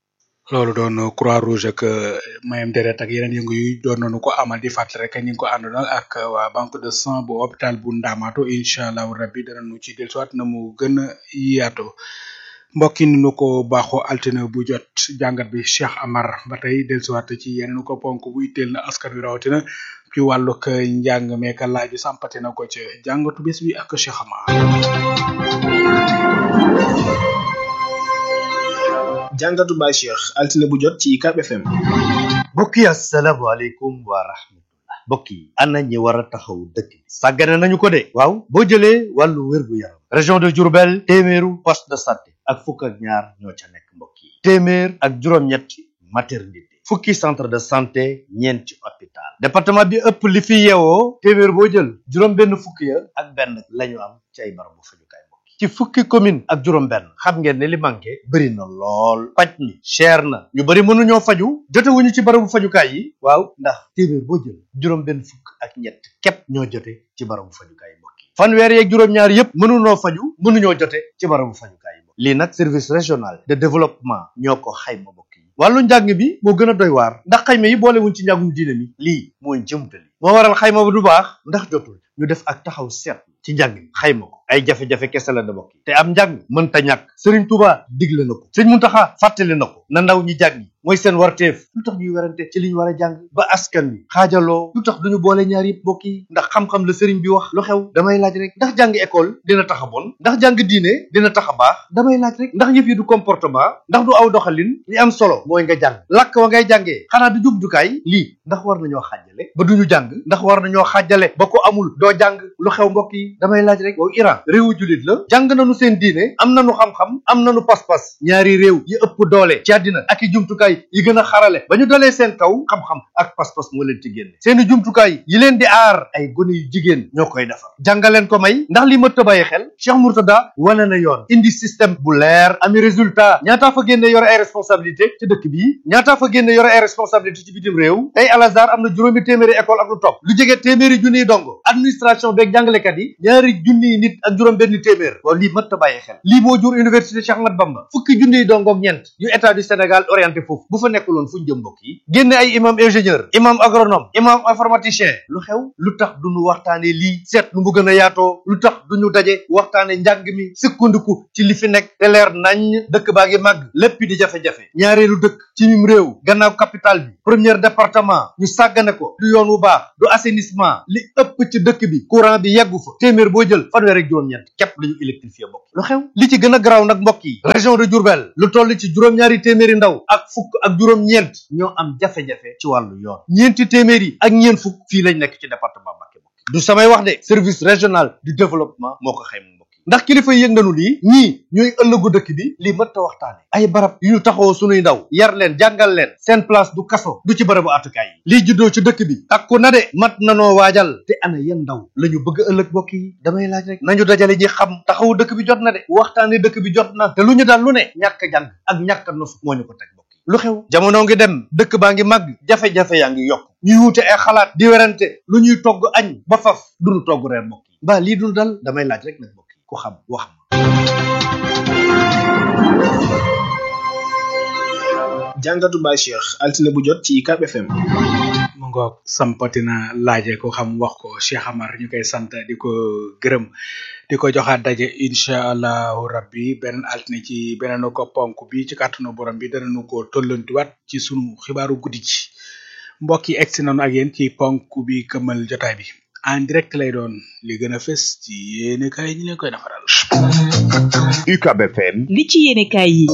loolu doon croix rouge ak mayam deret ak yeneen yëngu yu doon nañu ko amal di fàttali rek ñu ngi ko àndoon ak waa banque de sang bu hôpital bu Ndamatou incha allahu rabbi danañu ci dellusiwaat na mu gën a yaatoo mbokk yi ni nu ko baaxoo altine bu jot jàngat bi Cheikh Amar ba tey dellusiwaat ci yeneen ko ponk bu itteel na askan wi rawatina ci wàllug njàng meeka laaju sampati na ko ci jàngatu bés bi ak Cheikh Amar. jàngatu Baye Cheikh altine bu jot ci UCAB FM. mbokk yi asalaamaaleykum wa rahmatullah mbokk yi ana ñi war a taxaw dëkk bi sàggane nañu ko de waaw boo jëlee wàllu wér-gu-yaram région de Diourbel téeméeru poste de santé ak fukk ak ñaar ñoo ca nekk mbokk yi téeméer ak juróom-ñetti maternité fukki centre de santé ñeenti hôpital département bi ëpp li fi yeewoo téeméer boo jël juróom benn fukki ya ak benn lañu am ci ay barabu fajukaay mbokk yi ci fukki commune ak juróom benn xam ngeen ne li manqué bëri na lool paj mi cher na ñu bëri mënuñoo faju jotewuñu ci barabu fajukaay yi waaw ndax téeméer boo jël juróom benn fukk ak ñett képp ñoo jote ci barabu fajukaay mbokk yi fanweer yeeg juróom-ñaar yépp mënunoo faju mënuñoo jote ci barabu fajukaay yi mbokk lii nag service régional de développement ñoo ko xayma mbokk yi wàllu njàng bi moo gën a doy waar ndax xayma yi boolewuñ ci njàngum diine mi lii mooy jëmtali moo waral xayma ba du baax ndax jotul ñu def ak taxaw seet ci njàng mi xayma ko ay jafe-jafe kese la da bokk te am njàng mënta ñàkk Serigne Touba digle na ko sëñ Muntaxa fàttali na ko na ndaw ñi jàng mooy seen warteef lu tax ñuy werante ci li ñu war a jàng ba askan wi xaajaloo lu tax duñu boole ñaar yëpp bokk yi ndax xam-xam la sëriñ bi wax lu xew damay laaj rek ndax jàng école dina tax a bon ndax jàng diine dina tax a baax damay laaj rek ndax yëf yi du comportement ndax du aw doxalin li am solo mooy nga jàng làkk wa ngay jàngee xanaa du jumtukaay lii ndax war nañoo xaajale ba duñu jàng ndax war nañoo xaajale ba ko amul doo jàng lu xew mbokk yi damay laaj rek waaw Iran réewu julit la jàng nañu seen diine am nañu xam-xam am nañu pas-pas ñaari réew yi ëpp doole ci àddina ak i jumtukaay yi gën a xarale ba ñu dalee seen kaw xam-xam ak pas-pas moo leen ci génne seeni jumtukaay yi leen di aar ay gone yu jigéen ñoo koy defar jàngaleen ko may ndax li mëtt a bàyyi xel Cheikh Mourtada wane na yoon indi système bu leer ami résultat ñaataa fa génne yore ay responsabilité ci dëkk bi ñaataa fa génne yore ay responsabilité ci bitim réew tey Al Azhar am na juróomi téeméeri école ak lu topp lu jege téeméeri junniy dongo administration beeg jàngalekat yi ñaari junniy nit ak juróom benn téeméer waaw lii mëtt a bàyyi xel lii moo jur université Cheikh Ahmad Bamba fukki junniy dongo ak ñeent yu état du Sénégal orienté foofu bu fa nekkuloon fu ñu jëm mbokk yi génne ay imam ingénieur imam agronome imam informaticien lu xew lu tax duñu waxtaane lii seet nu mu gën a yaatoo lu tax duñu daje waxtaane njàng mi sukkandiku ci li fi nekk te leer nañ dëkk baa ngi màgg lépp di jafe-jafe ñaareelu dëkk ci mim réew gannaaw capital bi premier département ñu sàggane ko du yoon wu baax du assainissement li ëpp ci dëkk bi courant bi yeggu fa téeméer boo jël fanweer ak juróom-ñeent képp la ñu électrifié mbokk lu xew li ci gën a garaaw nag mbokk yi région de Diourbel lu toll ci juróom-ñaari téeméeri ndaw ak fukk ak juróom-ñeent ñoo am jafe-jafe ci wàllu yoon ñeenti téeméer yi ak ñeent fukk fii lañ nekk ci département Mbacké mbokk du samay wax de service régional du développement moo ko xayma mbokk yi ndax kilifa yi yëg nañu lii ñii ñooy ëllëgu dëkk bi lii mët ta waxtaane ay barab yu ñu taxawoo sunuy ndaw yar leen jàngal leen seen place du kaso du ci barabu atukaay yi lii juddoo ci dëkk bi takku na de mat nanoo waajal te ana yan ndaw la ñu bëgg ëllëg mbokk yi damay laaj rek nañu dajale ñi xam taxawu dëkk bi jot na de waxtaane dëkk bi jot na te lu ñu daal lu ne ñàkk jàng ak ñàkk nos moo ñu ko teg mbokk yi lu xew jamono ngi dem dëkk baa ngi màgg jafe-jafe yaa ngi yokk ñuy wuute ay xalaat di werante lu ñuy togg añ ba faf duñu togg reer mbokk yi mbaa lii dul dal damay laaj rek nag mbokk yi ku xam wax ma jàngatu Baye Cheikh altine bu jot ci UCAB FM. mu ngoog sampatina laaje ko xam wax ko Cheikh Amar ñu koy sant di ko gërëm di ko joxaat daje incha allahu rabbi beneen altine ci beneen ko ponk bi ci kàttanu borom bi danañu ko tollantiwaat ci sunu xibaaru guddi ji mbokk yi egsi nañu ak yéen ci ponk bi këmal jotaay bi en direct lay doon li gën a fës ci yéene kaay ñi leen koy defaral. UCAB FM. li ci yéene kaay yi.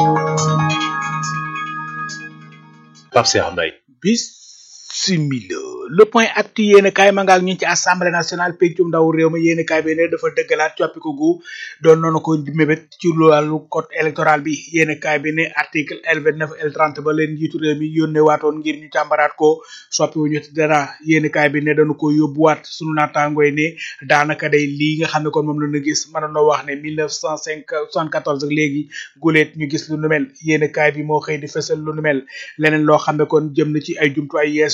Pape Cheikh Mbaye. bisimila le point actu yéen kaay ma nga ak ñun ci assemblée nationale pencum ndaw réew ma yéen kaay bi ne dafa dëggalaat coppiku gu doon noonu ko mébét ci wàllu code électoral bi yéen kaay bi ne article L29 L30 ba leen njiitu réew mi yónnee waatoon ngir ñu càmbaraat ko soppi wuñu ci dara yéen kaay bi ne dañu ko yóbbuwaat sunu naataangooy ne daanaka day lii nga xam ne kon moom la ñu gis mën na wax ne 1974 ak léegi guleet ñu gis lu nu mel yéen kaay bi moo xëy di fësal lu nu mel leneen loo xam ne kon jëm na ci ay jumtuwaay yees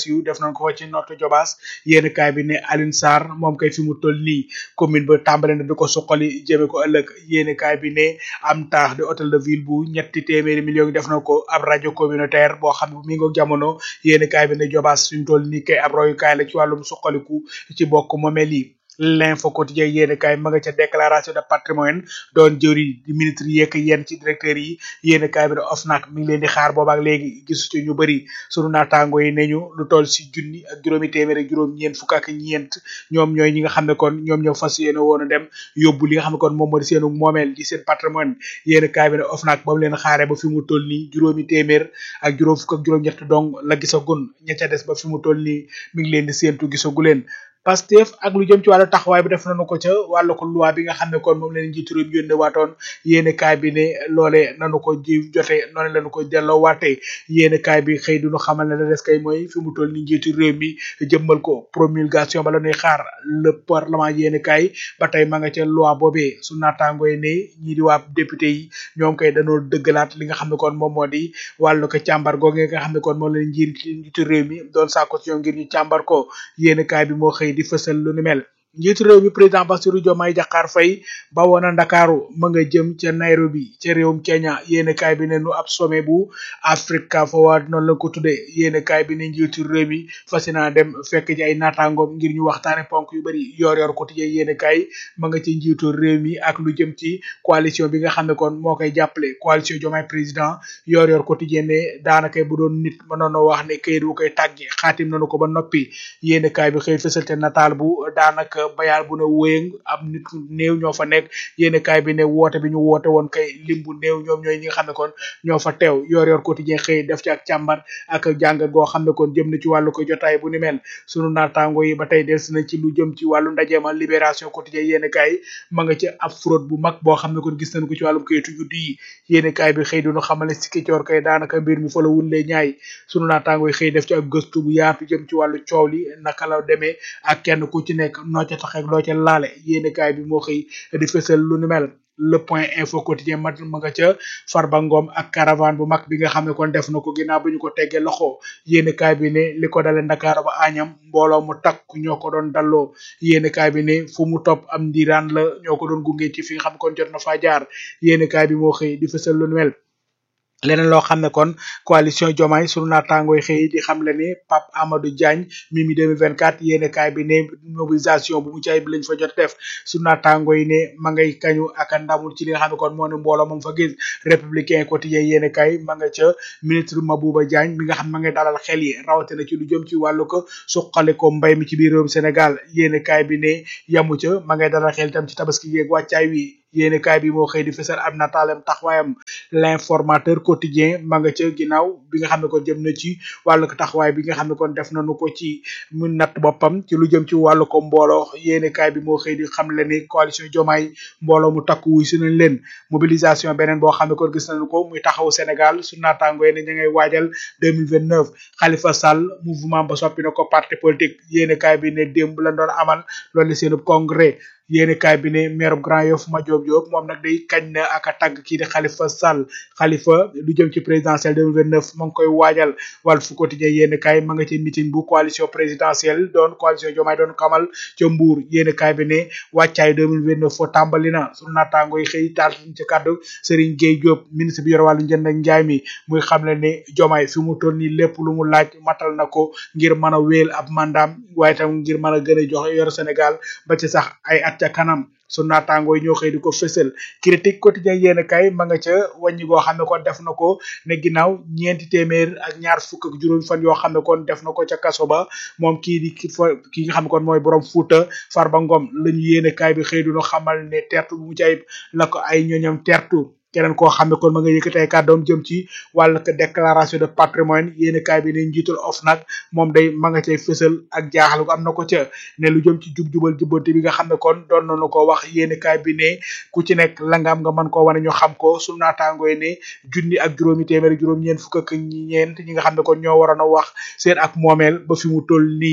siiw def nañ ko fa ci Notto Diobass yéen kaay bi ne Alioune Sarr moom kay fi mu toll nii commune ba tàmbale na di ko suqali jëme ko ëllëg yéen kaay bi ne am taax de hôtel de ville bu ñetti téeméeri millions yi def na ko ab rajo communautaire boo xam ne mi ngi jamono yéen kaay bi ne Diobass fi mu toll nii kay ab royukaay la ci wàllum suqaliku ci bokk moomeel yi l'info quotidien yéen kaay ma nga ca déclaration de patrimoine doon jëri di ministre yeeg yenn ci directeur yi yéen kaay bi ne OFNAC mi ngi leen di xaar boobaak léegi gisu ci ñu bëri sunu naataango yi ne ñu lu toll si junni ak juróomi téeméer ak juróom ñeent fukk ak ñeent ñoom ñooy ñi nga xam ne kon ñoom ñoo fas yéene woon a dem yóbbu li nga xam ne kon moom moo di seenu moomeel di seen patrimoine yéen kaay bi ne OFNAC ba mu leen xaare ba fi mu toll nii juróomi téeméer ak juróom fukk ak juróom ñett dong la gisagun ña ca des ba fi mu toll nii mi ngi leen di séentu gisagu leen Pastef ak lu jëm ci wàllu taxawaay bi def nañu ko ca wàllu ko loi bi nga xam ne kon moom leen njiitu réew mi yónnee waatoon yéene kaay bi ne loolee nanu ko ji jote noonu lañu ko delloo waatee yéene kaay bi xëy duñu xamal ne la des kay mooy fi mu toll ni njiitu réew mi jëmmal ko promulgation ba la ñuy xaar le parlement yéene kaay ba tey ma nga ca loi boobee su naataango yi ne ñii di waa député yi ñoom kay dañoo dëggalaat li nga xam ne kon moom moo di wàllu ko càmbar googee nga xam ne kon moom leen njiit njiitu réew mi doon sàkku ci ñoom ngir ñu càmbar ko yéene kaay bi moo xëy di fësal lu ni mel njiitu réew mi président Bassirou Diomaye Diakhar Faye ba woon a Ndakaaru ma nga jëm ca Nairobi ca réewum Kenya yéene kaay bi ne nu ab sommet bu Africa Forward noonu la ko tuddee yéene kaay bi ne njiitu réew mi fas naa dem fekk ci ay naataangoom ngir ñu waxtaane ponk yu bari yor yor ko tijjee yéene kaay ma nga ci njiitu réew mi ak lu jëm ci coalition bi nga xam ne kon moo koy jàppale coalition Diomaye président yor yor ko tijjee ne daanaka bu doon nit mënoon a wax ne kayit bu koy tàggi xaatim nañu ko ba noppi yéene kaay bi xëy fësal te nataal bu daanaka bayaal bu ne wéyëng am nit néew ñoo fa nekk yéene kaay bi ne woote bi ñu woote woon kay lim bu néew ñoom ñooy ñi nga xam ne kon ñoo fa teew yor yor quotidien xëy def ci ak càmbar ak jàngat goo xam ne kon jëm na ci wàllu ko jotaay bu ni mel sunu naataango yi ba tey des na ci lu jëm ci wàllu ndajeema libération quotidien yéene kaay ma nga ci ab fraude bu mag boo xam ne kon gis nañ ko ci wàllum kayitu juddu yi yéene kaay bi xëy duñu xamale sikki coor kay daanaka mbir mi fa la wunlee ñaay sunu naataango yi xëy def ci ak gëstu bu yaatu jëm ci wàllu coow li naka la demee ak kenn ku ci nekk noo ca tax ak loo ca laale yéene kaay bi moo xëy di fësal lu ni mel le point info quotidien mat ma nga ca Farba Ngom ak caravane bu mag bi nga xam ne kon def na ko ginnaaw bi ñu ko teggee loxo yéene kaay bi ne li ko dale Ndakaaru ba Añam mbooloo mu takk ñoo ko doon dalloo yéene kaay bi ne fu mu topp am ndiiraan la ñoo ko doon gunge ci fi nga xam kon jot na faa jaar yéene kaay bi moo xëy di fësal lu ni mel leneen loo xam ne kon coalition Diomaye sunu naataangooy xëy di xam le ni Pape Amadou Diagne Mimi 2024 yéene kaay bi ne mobilisation bu mu caay bi lañ fa jot def sunu naataangooy ne ma ngay kañu ak ndamul ci li nga xam ne kon moo ne mbooloo moom fa gis républicain quotidien yéene kaay ma nga ca ministre Mabouba Diagne mi nga xam ma ngay dalal xel yi rawatina ci lu jëm ci wàllu ko suqali ko mbay mi ci biir réewum Sénégal yéene kaay bi ne yamu ca ma ngay dalal xel itam ci tabaski yeeg wàccaay wi yéene kaay bi moo xëy di fësal ab nataalem taxawaayam l'informateur quotidien ma nga ca ginnaaw bi nga xam ne kon jëm na ci wàllu ko taxawaay bi nga xam ne kon def nañu ko ci mu natt boppam ci lu jëm ci wàllu ko mbooloo yéene kaay bi moo xëy di xam le ni coalition Diomaye mbooloo mu takku wuy si nañ leen mobilisation beneen boo xam ne kon gis nañu ko muy taxaw Sénégal su naataango yi ne ña ngay waajal 2029 Khalifa Sall mouvement ba soppi na ko parti politique yéene kaay bi ne démb la doon amal loolu seen congrès yéene kaay bi ne maire Grand Yoff Madiop Diop moom nag day kañ na ak a tàgg kii di Khalifa Sall Khalifa lu jëm ci présidentielle 2029 ma ngi koy waajal Walf Quotidien yéene kaay ma nga ci meeting bu coalition présidentielle doon coalition Diomaye doon kamal ca Mbour yéene kaay bi ne wàccaay 2029 fo tàmbali na sunu naataango yi xëy taal ci kàddu Serigne Gueye Diop ministre bi yor wàllu njënd ak njaay mi muy xam le ne Diomaye fi mu toll nii lépp lu mu laaj matal na ko ngir mën a wéel ab mandaam waaye tam ngir mën a gën a jox yor Sénégal ba ci sax ay at ca kanam su naataangoo yi ñoo xëy di ko fësal critique quotidien yéen kay ma nga ca wàññi goo xam ne kon def na ko ne ginnaaw ñeenti téeméer ak ñaar fukk ak juróom fan yoo xam ne kon def na ko ca kaso ba moom kii di ki fa ki nga xam ne kon mooy borom Fuuta Farba Ngom la ñu yéen kay bi xëy duñu xamal ne tertu bu mu ci ayib la ko ay ñoñam tertu keneen koo xam ne kon ma nga yëkkati ay kàddoom jëm ci wàllu déclaration de patrimoine yéeni kaay bi ne njiitul OFNAC moom day ma nga cay fësal ak jaaxal gu am na ko ca ne lu jëm ci jub-jubal jubbante bi nga xam ne kon doon nañu ko wax yéeni kaay bi ne ku ci nekk la nga am nga mën koo wane ñu xam ko su naataangooy ne junni ak juróomi téeméer juróom ñeent fukk ak ñeent ñi nga xam ne kon ñoo waroon a wax seen ak moomeel ba fi mu toll nii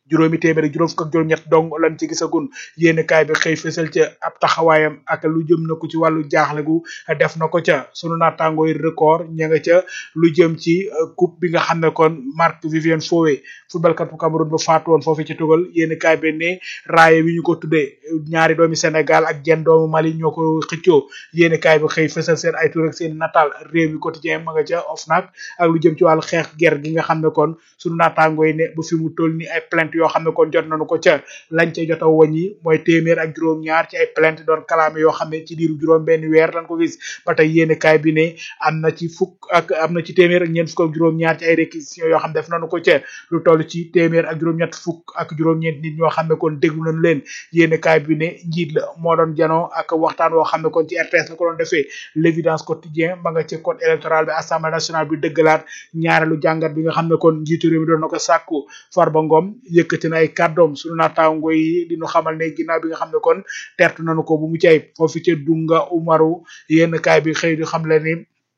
juróomi téeméer ak juróom fukk ak juróom-ñett dong lan ci gisagun yéeni kaay bi xëy fësal ca ab taxawaayam ak lu jëm na ko ci wàllu jaaxle gu def na ko ca sunu naataangoo yi record ña nga ca lu jëm ci coupe bi nga xam ne kon Marc Vivien Foé footballkat bu Cameroun ba faatu woon foofu ci tugal yéeni kaay bi ne raaye wi ñu ko tuddee ñaari doomi Sénégal ak jenn doomu Mali ñoo ko xëccoo yéeni kaay bi xëy fësal seen ay tur ak seen nataal réew mi quotidien ma nga ca OFNAC ak lu jëm ci wàllu xeex ger gi nga xam ne kon sunu naataangoo yi ne bu fi mu toll ni ay plainte yoo xam ne kon jot nañu ko ca lañ ca jot a wàññi mooy téeméer ak juróom-ñaar ci ay plainte doon kalaame yoo xam ne ci diiru juróom benn weer lañ ko gis ba tey yéeni kaay bi ne am na ci fukk ak am na ci téeméer ak ñeent fukk ak juróom-ñaar ci ay réquisitions yoo xam ne def nañu ko ca lu toll ci téeméer ak juróom-ñett fukk ak juróom-ñeent nit ñoo xam ne kon déglu nañu leen yéeni kaay bi ne njiit la moo doon janoo ak waxtaan woo xam ne kon ci RTS la ko doon defee l'évidence quotidien ba nga ci code électoral bi assemblée nationale bi dëggalaat ñaareelu jàngat bi nga xam ne kon njiitu réew mi doon na ko sàkku Farba Ngom yëkkati na ay kàddoom sunu naataango yi di ñu xamal ne ginnaaw bi nga xam ne kon tertu nañu ko bu mu cay foofu ca Dunga Umaru yenn kaay bi xëy di xam le ni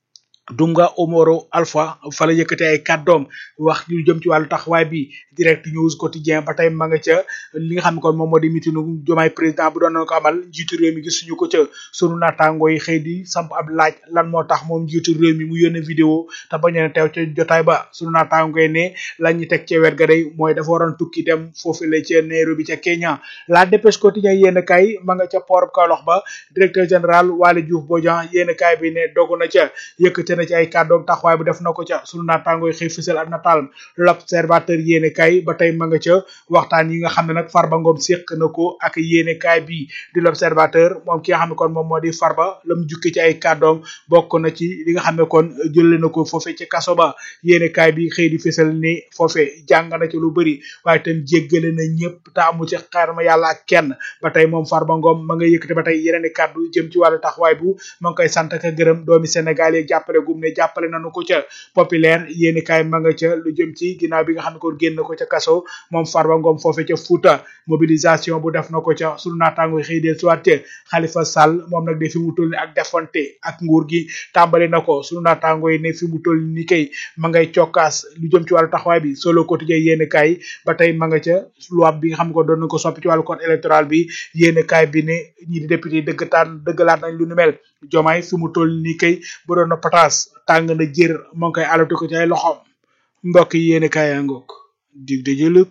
Dunga Omoro Alpha fa la yëkkati ay kàddoom wax lu jëm ci wàllu taxawaay bi direct news quotidien ba tey ma nga ca li nga xam ne kon moom moo di mitinu jomaay président bu doon na ko amal njiitu réew mi gisuñu ko ca sunu naataangoo yi xëy di samp ab laaj lan moo tax moom njiitu réew mi mu yónnee vidéo te bañ a teew ca jotaay ba sunu naataangoo yi ne la ñu teg ca wet ga day mooy dafa waroon tukki dem foofu la ca Nairobi ca Kenya la dépêche quotidien yéen kay ma nga ca port Kaolack ba directeur général Waly Diouf Bodian yéen kay bi ne dogu na ca yëkkati na ci ay kàddoom taxawaay bu def na ko ca sunu naataangoo yi xëy fësal ak nataal l'observateur yéene kaay ba tey ma nga ca waxtaan yi nga xam ne nag Farba Ngom séq na ko ak yéene kaay bi di l'observateur moom ki nga xam ne kon moom moo di Farba la mu jukke ci ay kàddoom bokk na ci li nga xam ne kon jëlee na ko foofe ci kaso ba yéene kaay bi xëy di fësal ni foofe jàng na ci lu bëri waaye tam jéggale na ñëpp te amu ci xarma yàlla ak kenn ba tey moom Farba Ngom ma nga yëkkati ba tey yeneen i kàddu jëm ci wàllu taxawaay bu ma ngi koy sant ak gërëm doomi Sénégal yi jàppale gum ne jàppale nañu ko ca populaire yéeni kaay ma nga ca lu jëm ci ginnaaw bi nga xam ne kon génn ko ca kaso moom Farba Ngom foofe ca Fouta mobilisation bu def na ko ca sunu naataango xëy dee suwaat ca Khalifa Sall moom nag de fi mu toll ni ak defante ak nguur gi tàmbali na ko sunu naataango yi ne fi mu toll ni kay ma ngay cokkaas lu jëm ci wàllu taxawaay bi solo quotidien yéeni kaay ba tey ma nga ca loi bi nga xam ne ko doon na ko soppi ci wàllu code électoral bi yéeni kaay bi ne ñi di député dëggtaan dëggalaat nañ lu nu mel jomaay fi mu toll ni kay bu doon na pataas tàng na jër moo ngi koy alatu ko ci ay loxoom mbokk yi yéen kaay yaa ngoog dig de jëlëb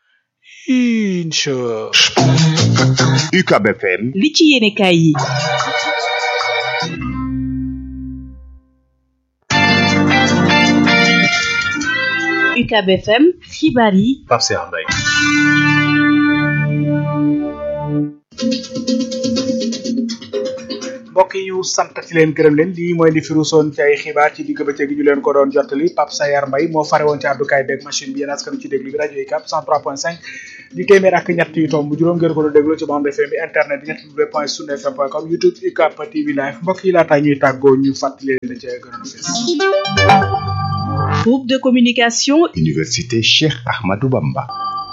incha UCAB FM li ci yéene kaay yi UCAB FM xibaar yi Pape Cheikh Mbaye mbokk yi ñu sant ci leen gërëm leen lii mooy li fi ruusoon ci ay xibaar ci digg bëccëg gi ñu leen ko doon jottali Pape Sayar Mbaye moo fare woon ci àddukaay beeg machine bi yéen askan ci déglu bi rajo yi cap 103.5 di téeméer ak ñett yu tomb juróom ngeen ko doon déglu ci bande FM bi internet bi ñett w point sun fm point com youtube UCAP TV live mbokk yi laataa ñuy tàggoo ñu fàttali leen la ca gënoon a fees groupe de communication Université Cheikh Ahmadou Bamba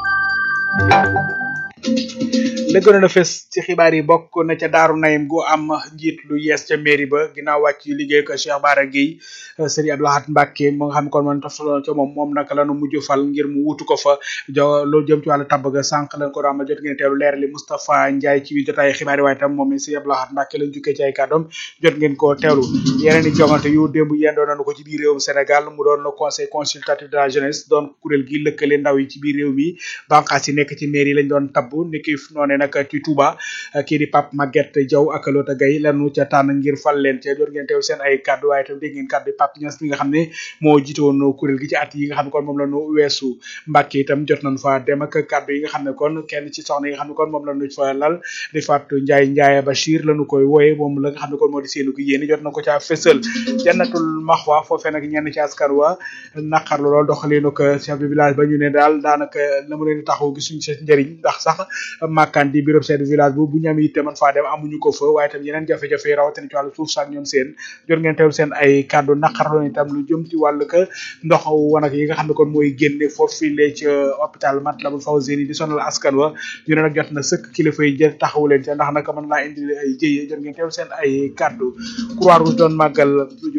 la gënoon a fes ci xibaar yi bokk na ca daaru nayim gu am njiit lu yees ca mairie ba ginnaaw wàcc liggéey ko Cheikh Bara Gueye Serigne Abdou Lahad Mbacké mo nga xam ne kon man toftaloo ca moom moom naka lanu mujj fal ngir mu wutu ko fa jo loolu jëm ci wàllu tabb ga sànq lañ ko doon jot ngeen teelu leer li Moustapha Ndiaye ci biir jotaay xibaar yi waaye tam moom Serigne Abdou Lahad Mbacké lañ jukkee ci ay kàddoom jot ngeen ko teewlu yeneen i jongante yu démb yendoo nañu ko ci biir réewum Sénégal mu doon le conseil consultatif de la jeunesse doon kuréel gi lëkkale ndaw yi ci biir réew mi banqaas yi nekk ci mairie lañ doon tabb niki noone nag ci Touba kii di Pape Maguette Diaw ak Lota Gaye lanu ca tànn ngir fal leen ca jot ngeen teew seen ay kàddu waaye tam dégg ngeen kàddu Pape Niass mi nga xam ne moo jiite woon kuréel gi ci at yi nga xam ne kon moom la ñu weesu Mbàkke itam jot nañ fa dem ak kàddu yi nga xam ne kon kenn ci soxna yi nga xam ne kon moom la ñu fa lal di Fatou Ndiaye Ndiaye Bachir lañu koy wooye moom la nga xam ne kon moo di seenu gi yéeni jot na ko caa fësal jannatul maxwa foofee nag ñenn ci askan wa naqarlu lool doxalinu ko chef de village ba ñu ne daal daanaka la mu leen di taxaw gisuñ sa njëriñ ndax sax màkkaan di bureau chef de village bu bu ñu am yitte man faa dem amuñu ko fa waaye tam yeneen jafe-jafe yi rawatina ci wàllu suuf saak ñoom seen jot ngeen teewlu seen ay kàddu naqarlu itam lu jëm ci wàllu ka ndox wanag yi nga xam ne kon mooy génne foofu lee ci hôpital Matlaboul Fawzeyni di sonal askan wa ñu ne nag jot na sëkk kilifa yi jël taxawu leen ca ndax nag mën naa indi ay jëye jot ngeen teewlu seen ay kàddu Croix Rouge doon màggal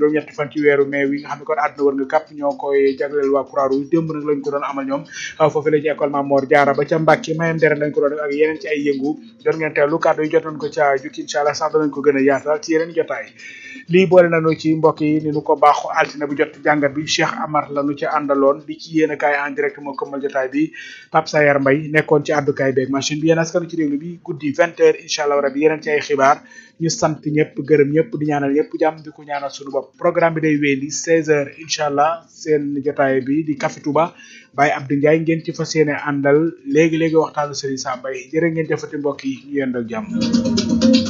juróom-ñetti fan ci weeru mai wi nga xam ne kon àdduna wër nga kàpp ñoo koy jagleel waa Croix-Rouge démb nag lañ ko doon amal ñoom foofu la ci école Mame Mor Diarra ba ca Mbàkke mayam dere lañ ko doon def ak yeneen ci ay yëngu doon ngeen teewlu kàddu yi jotoon ko ca jukki incha allah sax danañ ko gën a yaatal ci yeneen jotaay lii boole nañu ci mbokk yi ni nu ko baaxu altine bu jot jàngat bi Cheikh Amar la nu ci àndaloon di ci yéen a kaay en direct moo këmmal jotaay bi Pape Sayar Mbay nekkoon ci àddukaay beeg machine bi yéen askanu ci déglu bi guddi vingt heures incha allah rabi yeneen ci ay xibaar ñu sant ñëpp gërëm ñëpp di ñaanal ñëpp jàmm di ko ñaanal suñu bopp programme bi day wéyandi seize heures incha allah seen jotaay bi di Café Touba Baye Abdou Ndiaye ngeen ci fas yéene àndal léegi léegi waxtaanu Serigne Sam Mbaye jërë ngeen jëfati mbokk yi ñu yendoo jàmm